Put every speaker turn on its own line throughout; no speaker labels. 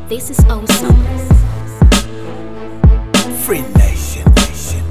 This is awesome.
Free Nation, Nation.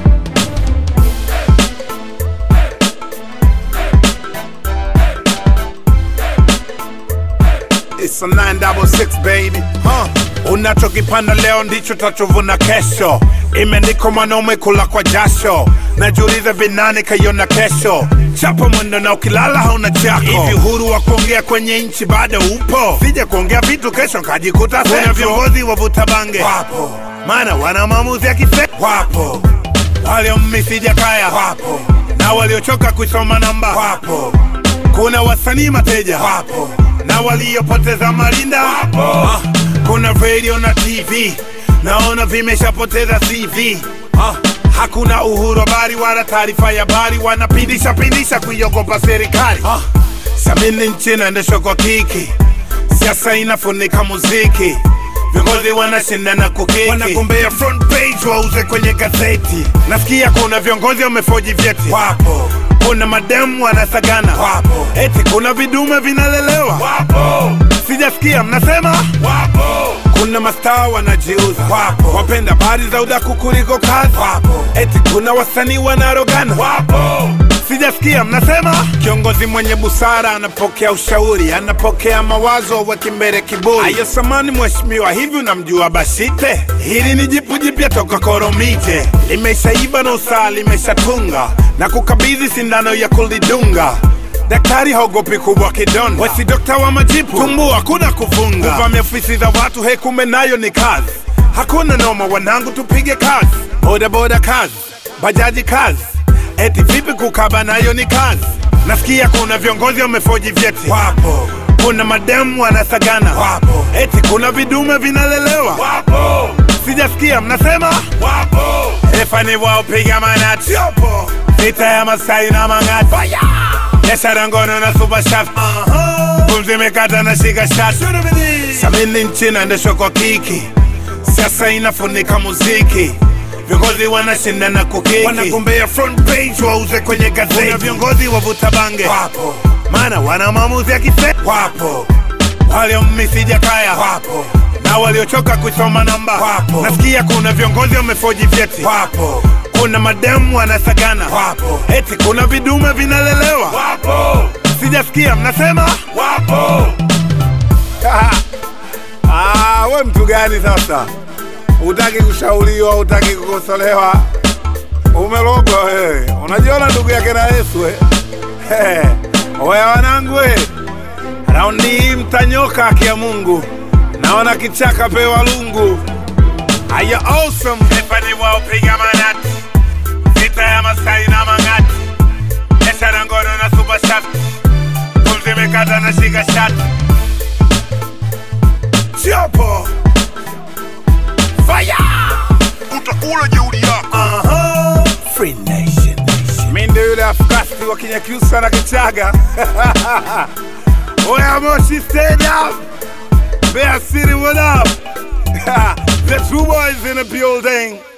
It's a 966 baby huh. Unachokipanda leo ndicho tachovuna kesho. Imeandikwa mwanaume kula kwa jasho, najiuliza vinani kaiona kesho. Chapa mwendo na ukilala hauna chako. Hivi uhuru wa kuongea kwenye nchi bado upo? Sija kuongea vitu kesho nkajikuta Kuna viongozi wavuta bange wapo, maana wana maamuzi ya kife wapo, waliomisi Jakaya wapo, na waliochoka kuisoma namba wapo, kuna wasanii mateja wapo, na waliopoteza malinda wapo. Ah, kuna radio na TV naona vimeshapoteza CV. Ah, hakuna uhuru habari wala taarifa ya habari, wanapindisha pindisha kuiogopa serikali. Ah, samini nchi inaendeshwa kwa kiki, siasa inafunika muziki, viongozi wanashindana kukiki, wanagombea front page wauze kwenye gazeti. Nasikia kuna viongozi wamefoji vyeti, wapo kuna mademu wanasagana, wapo eti kuna vidume vinalelewa, wapo sijasikia mnasema, wapo kuna mastaa wanajiuza, wapo wapenda habari za udaku kuliko kazi, wapo eti kuna wasanii wanarogana, wapo sijasikia mnasema. Kiongozi mwenye busara anapokea ushauri, anapokea mawazo, weki mbele kiburi. Ayo samani mheshimiwa, hivi unamjua Bashite? Hili ni jipu jipya toka Koromije, limeshaiva na usaa limeshatunga na kukabidhi sindano ya kulidunga Daktari haogopi kubwa kidonda, wesi dokta wa majipu, tumbu hakuna kufunga, kuvamia ofisi za watu, he kumbe nayo ni kazi. Hakuna noma wanangu, tupige kazi, boda boda kazi, bajaji kazi, eti vipi kukaba nayo ni kazi. Nasikia kuna viongozi wamefoji vyeti, wapo kuna mademu wanasagana, wapo eti kuna vidume vinalelewa, wapo sijasikia mnasema, wapo efani wao piga manati, yopo vita ya Masai na Mang'ati biashara ngono na super shaft pumzi imekata na shika shati samini nchi inaendeshwa kwa kiki siasa inafunika muziki viongozi wanashindana kukiki wanagombea front page wauze kwenye gazeti Kuna viongozi wavuta bange wapo maana wana maamuzi ya kife wapo waliomisi Jakaya wapo na waliochoka kuisoma namba wapo nasikia kuna viongozi wamefoji vyeti wapo kuna mademu wanasagana wapo eti kuna vidume vinalelewa wapo sijasikia mnasema wapo ah, we mtu gani sasa utaki kushauriwa utaki kukosolewa umelogwa wewe unajiona ndugu yake na yesu eh? hey. oya wanangu we raundi hii mtanyoka haki ya mungu naona kichaka pewa lungu aya awesome efani wao piga manati vita ya Masai na Mang'ati, biashara ngono na super shaft, pumzi imekata na shika shati, chopo fire,
utakula jeuri yako
aha, free nation, nation. Mimi ndio yule afkasti wa Kinyakyusa na Kichaga Oya Moshi Stadium, Mbeya City, what up? the true boys in the building.